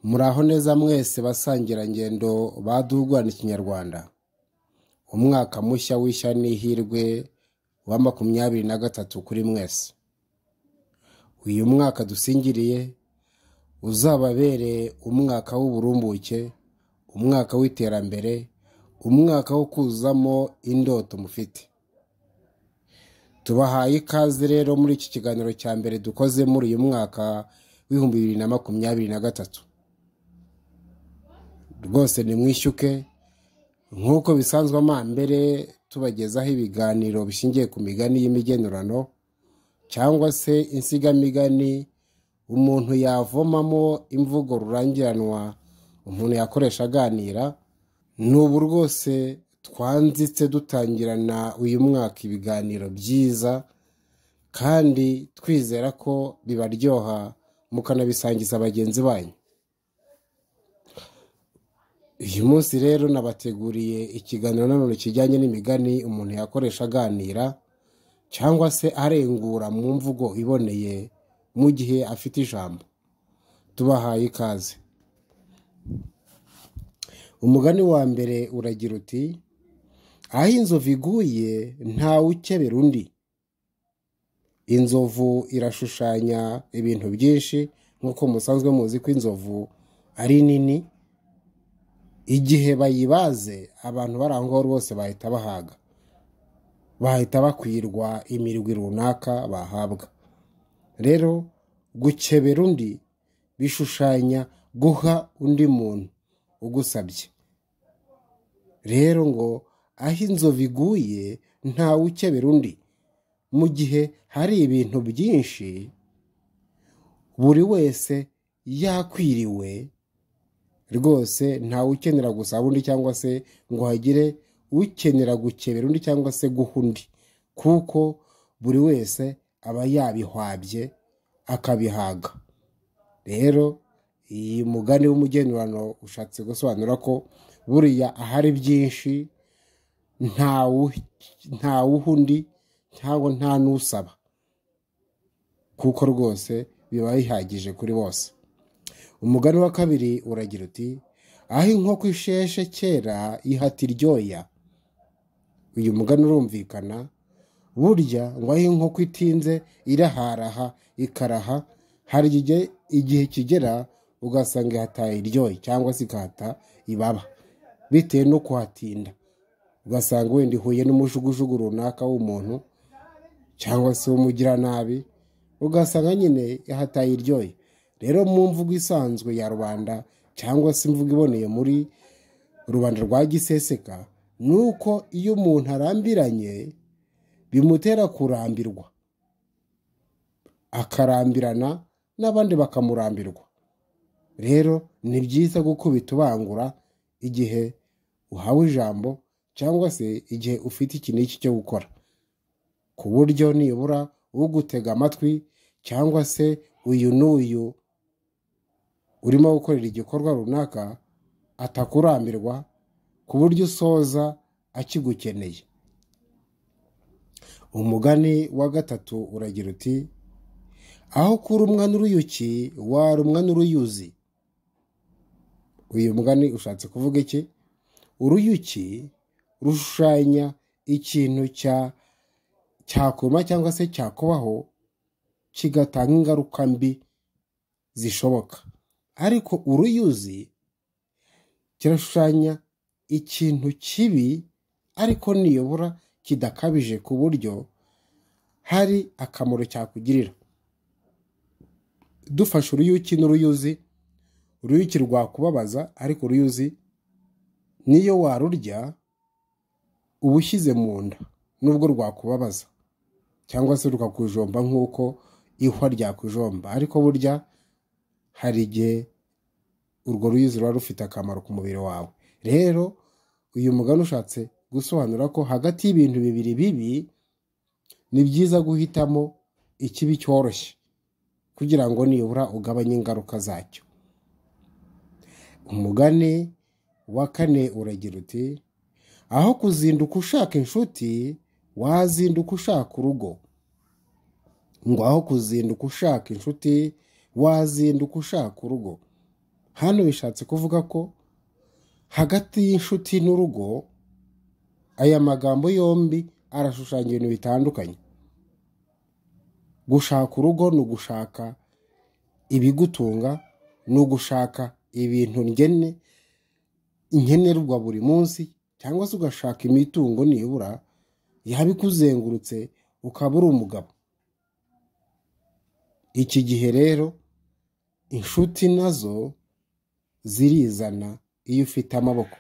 muraho neza mwese basangirangendo ba dugwana ikinyarwanda umwaka mushya w'ishya n'ihirwe wa makumyabiri na gatatu kuri mwese uyu mwaka dusingiriye uzababereye umwaka w'uburumbuke umwaka w'iterambere umwaka wo kuzamo indoto mufite tubahaye ikaze rero muri iki kiganiro cya mbere dukoze muri uyu mwaka w'ibihumbi bibiri na makumyabiri na gatatu rwose nimwishyuke nk'uko bisanzwe mbere tubagezaho ibiganiro bishingiye ku migani y'imigenurano cyangwa se insigamigani umuntu yavomamo imvugo rurangiranwa umuntu yakoresha aganira ni ubu rwose twanzitse dutangirana uyu mwaka ibiganiro byiza kandi twizera ko bibaryoha mukanabisangiza bagenzi banyu uyu munsi rero nabateguriye ikiganiro nanone kijyanye n'imigani umuntu yakoresha aganira cyangwa se arengura mu mvugo iboneye mu gihe afite ijambo tubahaye ikaze umugani wa mbere uragira uti aho inzovu iguye ntawe ukebera undi inzovu irashushanya ibintu byinshi nk'uko musanzwe muzi ko inzovu ari nini igihe bayibaze abantu bari aho ngaho rwose bahita bahaga bahita bakwirwa imirwi runaka bahabwa rero gukebera undi bishushanya guha undi muntu ugusabye rero ngo aho inzovu iguye ntawe ukebera undi mu gihe hari ibintu byinshi buri wese yakwiriwe rwose ntawe ukenera gusaba undi cyangwa se ngo hagire ukenera gukebera undi cyangwa se guha undi kuko buri wese aba yabihwabye akabihaga rero iyi mugani w'umugenurano ushatse gusobanura ko buriya ahari byinshi ntawuha undi cyangwa nta n'usaba kuko rwose biba bihagije kuri bose umugani wa kabiri uragira uti aho inkoko isheshe kera ihata iryoya uyu mugani urumvikana burya ngo aho inkoko itinze iraharaha ikaraha hari igihe kigera ugasanga ihataye iryoye cyangwa se ikahata ibaba bitewe no kuhatinda ugasanga wenda ihuye n'umujugujugu runaka w'umuntu cyangwa se w'umugiranabi ugasanga nyine ihataye iryoye rero mu mvugo isanzwe ya rubanda cyangwa se imvugo iboneye muri rubanda rwa giseseka ni uko iyo umuntu arambiranye bimutera kurambirwa akarambirana n'abandi bakamurambirwa rero ni byiza gukubita ubangura igihe uhawe ijambo cyangwa se igihe ufite iki n'iki cyo gukora ku buryo nibura ugutega amatwi cyangwa se uyu n'uyu urimo gukorera igikorwa runaka atakurambirwa ku buryo usoza akigukeneye umugani wa gatatu uragira uti aho kurumwa n'uruyuki warumwa n'uruyuzi uyu mugani ushatse kuvuga iki uruyuki rushushanya ikintu cyakuma cyangwa se cyakubaho kigatanga ingaruka mbi zishoboka ariko uruyuzi kirashushanya ikintu kibi ariko niyobora kidakabije ku buryo hari akamaro cyakugirira dufashe uruyuki n'uruyuzi uruyuki rwakubabaza ariko uruyuzi niyo warurya uba ushyize mu nda nubwo rwakubabaza cyangwa se rukakujomba nk'uko ihwa ryakujomba ariko burya hari igihe urwo ruyuzi ruba rufite akamaro ku mubiri wawe rero uyu mugani ushatse gusobanura ko hagati y'ibintu bibiri bibi ni byiza guhitamo ikibi cyoroshye kugira ngo nibura ugabanye ingaruka zacyo umugani wa kane uragira uti aho kuzinduka ushaka inshuti wazinduka ushaka urugo ngo aho kuzinduka ushaka inshuti wazinduka ushaka urugo hano bishatse kuvuga ko hagati y'inshuti n'urugo aya magambo yombi arashushanya ibintu bitandukanye gushaka urugo ni ugushaka ibigutunga ni ugushaka ibintu ngene nkenerwa buri munsi cyangwa se ugashaka imitungo nibura yaba ikuzengurutse ukaba uri umugabo iki gihe rero inshuti nazo zirizana iyo ufite amaboko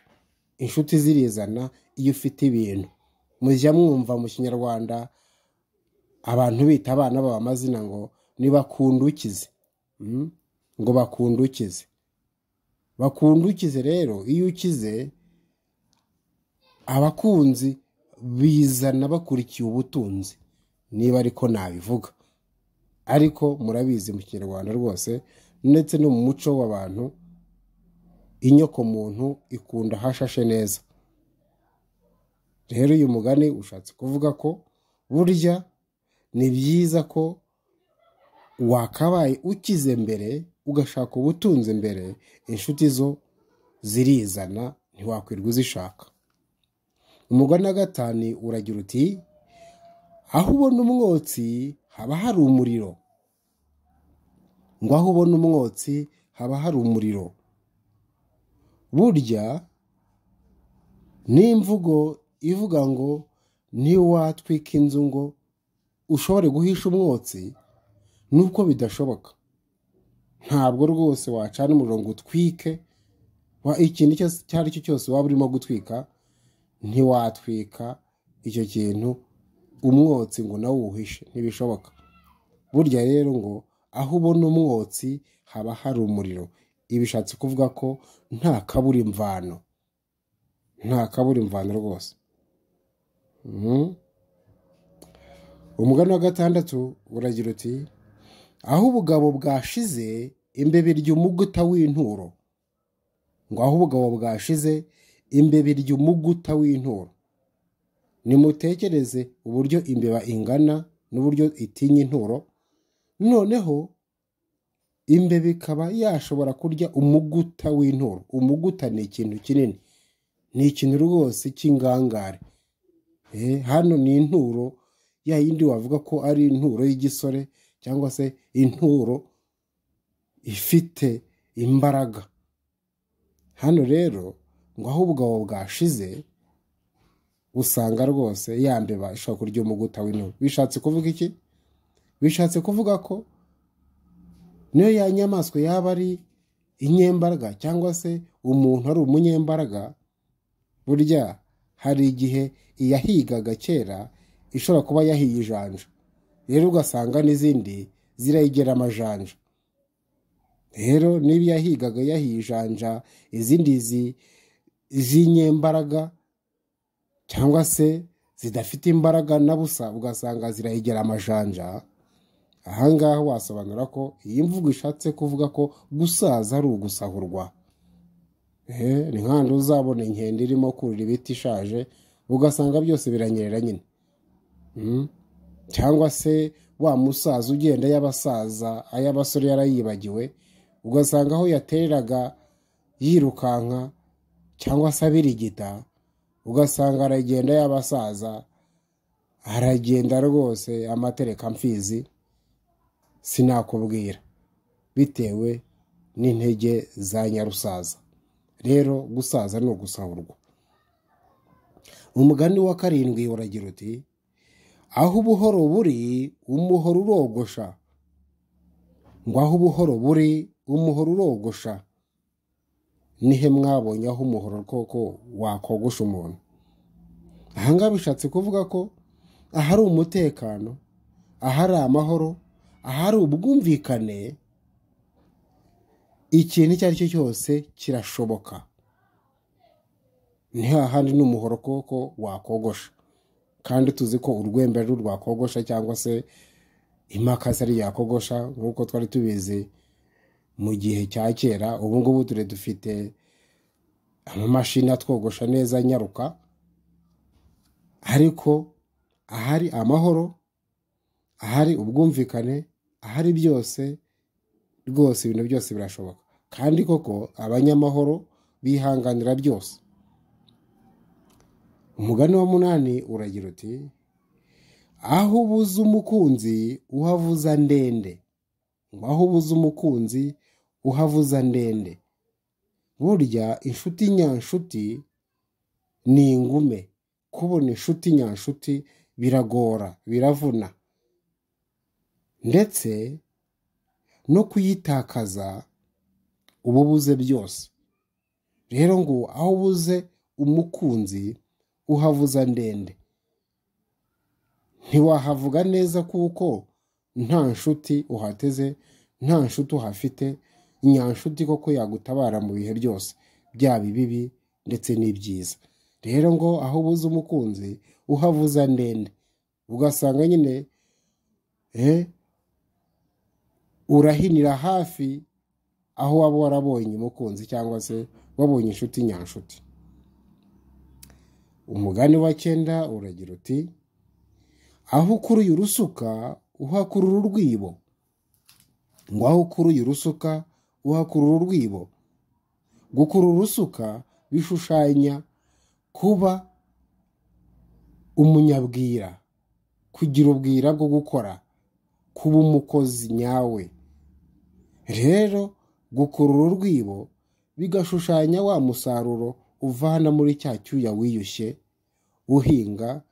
inshuti zirizana iyo ufite ibintu mujya mwumva mu kinyarwanda abantu bita abana baba amazina ngo ntibakundukize ngo bakundukize bakundukize rero iyo ukize abakunzi bizana bakurikiye ubutunzi niba ariko nabivuga ariko murabizi mu kinyarwanda rwose ndetse no mu muco w'abantu inyokomuntu ikunda hashashe neza rero uyu mugani ushatse kuvuga ko burya ni byiza ko wakabaye ukize mbere ugashaka ubutunzi mbere inshuti zo zirizana ntiwakwirwa uzishaka umugore na gatanu uragira uti aho ubona umwotsi haba hari umuriro ngo aho ubona umwotsi haba hari umuriro burya n'imvugo ivuga ngo ntiwatwika inzu ngo ushobore guhisha umwotsi nuko bidashoboka ntabwo rwose wacana umuriro ngo utwike ikintu icyo ari cyo cyose waba urimo gutwika ntiwatwika icyo kintu umwotsi ngo nawe uwuhishe ntibishoboka burya rero ngo aho ubona umwotsi haba hari umuriro ibishatse kuvuga ko nta kabura imvano nta kabura imvano rwose umugani wa gatandatu uragira uti aho ubugabo bwashize imbebe ry'umuguta w'inturo ngo aho ubugabo bwashize imbebe ry'umuguta w'inturo nimutekereze uburyo imbeba ingana n'uburyo itinya inturo noneho imbeba ikaba yashobora kurya umuguta w'inturo umuguta ni ikintu kinini ni ikintu rwose cy'ingangare hano ni inturo ya yindi wavuga ko ari inturo y'igisore cyangwa se inturo ifite imbaraga hano rero ngo aho ubugabo bwashize usanga rwose yambeba ishobora kurya umuguta w'inturo bishatse kuvuga iki bishatse kuvuga ko niyo ya nyamaswa yaba ari inyembaraga cyangwa se umuntu ari umunyembaraga burya hari igihe iyahigaga kera ishobora kuba yahiye ijanja rero ugasanga n'izindi zirayigera amajanja rero niba yahigaga yahiye ijanja izindi z'inyembaraga cyangwa se zidafite imbaraga na busa ugasanga zirayigera amajanja ahangaha wasobanura ko iyi mvugo ishatse kuvuga ko gusaza ari ugusahurwa ni nk'ahandi uzabona inkende irimo kurira ibiti ishaje ugasanga byose biranyerera nyine cyangwa se wa musaza ugenda y'abasaza ay'abasore yarayibagiwe ugasanga aho yatereraga yirukanka cyangwa se abirigita ugasanga aragenda y'abasaza aragenda rwose amatereka mfizi sinakubwira bitewe n'intege za nyarusaza rero gusaza ni ugusahurwa umugani wa karindwi uragira uti aho ubuhoro buri umuhoro urogosha ngo aho ubuhoro buri umuhoro urogosha nihe mwabonye aho umuhoro koko wakogosha umuntu ahangaha bishatse kuvuga ko ahari umutekano ahari amahoro ahari ubwumvikane ikintu icyo ari cyo cyose kirashoboka ni hahandi n'umuhoro koko wakogosha kandi tuzi ko urwembe ari urwakogosha cyangwa se imakasi ari yakogosha nk'uko twari tubizi mu gihe cya kera ubu ngubu ture dufite amamashini atwogosha neza nyaruka ariko ahari amahoro ahari ubwumvikane ahari byose rwose ibintu byose birashoboka kandi koko abanyamahoro bihanganira byose umugani wa munani uragira uti aho ubuze umukunzi uhavuza ndende ngo aho ubuze umukunzi uhavuza ndende burya inshuti nyanshuti ni ingume kubona inshuti nyanshuti biragora biravuna ndetse no kuyitakaza uba ubuze byose rero ngo aho ubuze umukunzi uhavuza ndende ntiwahavuga neza kuko nta nshuti uhateze nta nshuti uhafite nyanshuti koko yagutabara mu bihe byose byaba ibibi ndetse n'ibyiza rero ngo aho ubuze umukunzi uhavuza ndende ugasanga nyine eh, urahinira hafi aho waba warabonye umukunzi cyangwa se wabonye inshuti nyanshuti umugani wa cyenda uragira uti aho ukuruye urusuka uhakurura urwibo ngo aho ukuruye urusuka uhakurura urwibo gukurura urusuka bishushanya kuba umunyabwira kugira ubwira bwo gukora kuba umukozi nyawe rero gukurura urwibo bigashushanya wa musaruro uvana muri cya cyuya wiyushye uhinga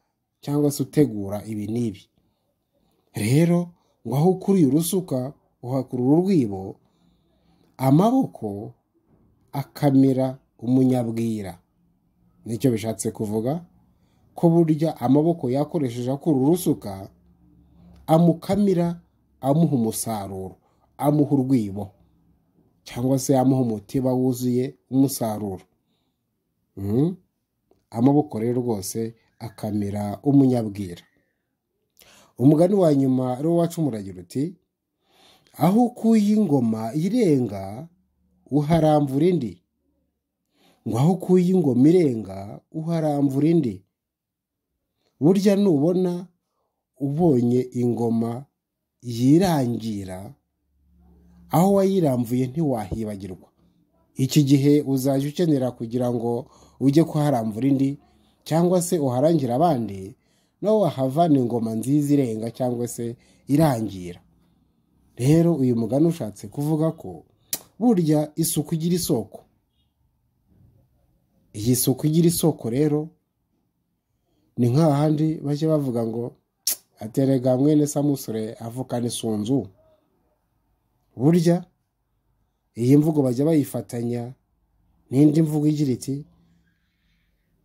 cyangwa se utegura ibi n'ibi rero ngo aho ukuriye urusuka uhakurura urwibo amaboko akamira umunyabwira nicyo bishatse kuvuga ko burya amaboko yakoresheje akurura urusuka amukamira amuha umusaruro amuha urwibo cyangwa se amuha umutiba wuzuye umusaruro amaboko rero rwose akamera umunyabwira umugani wa nyuma ariwo wacumuragira uti aho ukuye ingoma irenga uharambura indi ngo aho ukuye ingoma irenga uharambura indi burya nubona ubonye ingoma yirangira aho wayiramvuye ntiwahibagirwa iki gihe uzajya ukenera kugira ngo ujye kuharambura indi cyangwa se uharangire abandi nawe wahavana ingoma nziza irenga cyangwa se irangira rero uyu mugani ushatse kuvuga ko burya isuku igira isoko iyi suku igira isoko rero ni nk'ahandi bajya bavuga ngo aterega mwene samusure avukana isunzu burya iyi mvugo bajya bayifatanya n'indi mvugo igira iti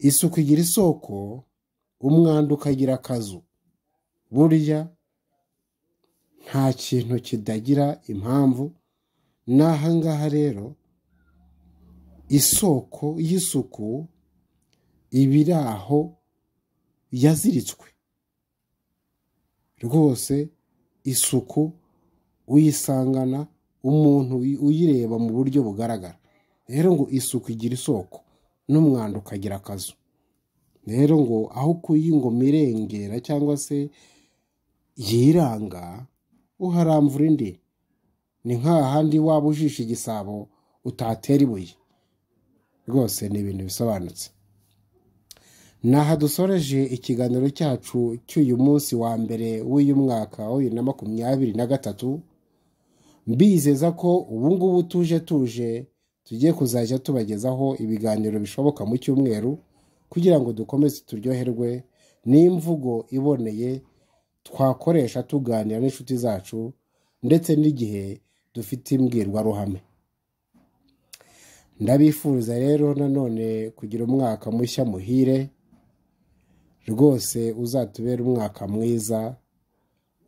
isuku igira isoko umwanda ukagira akazu burya nta kintu kidagira impamvu ni ahangaha rero isoko y'isuku iba iri aho yaziritswe rwose isuku uyisangana umuntu uyireba mu buryo bugaragara rero ngo isuku igira isoko n'umwanda ukagira akazu rero ngo aho ukuye ingoma irengera cyangwa se yiranga uharambura indi ni nk'ahandi waba ujisha igisabo utatera ibuye rwose ni ibintu bisobanutse aha dusoreje ikiganiro cyacu cy'uyu munsi wa mbere w'uyu mwaka wa bibiri na makumyabiri na gatatu mbizeza ko ubu ngubu tuje tuje tugiye kuzajya tubagezaho ibiganiro bishoboka mu cyumweru kugira ngo dukomeze turyoherwe n'imvugo iboneye twakoresha tuganira n'inshuti zacu ndetse n'igihe dufite imbwirwaruhame ndabifuriza rero nanone kugira umwaka mushya muhire rwose uzatubere umwaka mwiza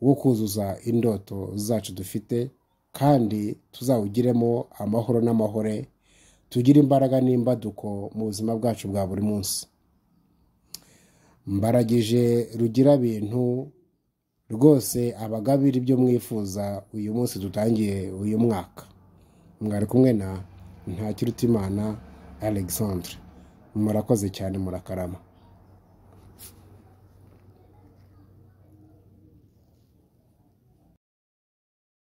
wo kuzuza indoto zacu dufite kandi tuzawugiremo amahoro n'amahore tugire imbaraga n'imbaduko mu buzima bwacu bwa buri munsi mbaragije rugira bintu rwose abagabira ibyo mwifuza uyu munsi dutangiye uyu mwaka mwari kumwe na ntakirutimana alexandre murakoze cyane murakarama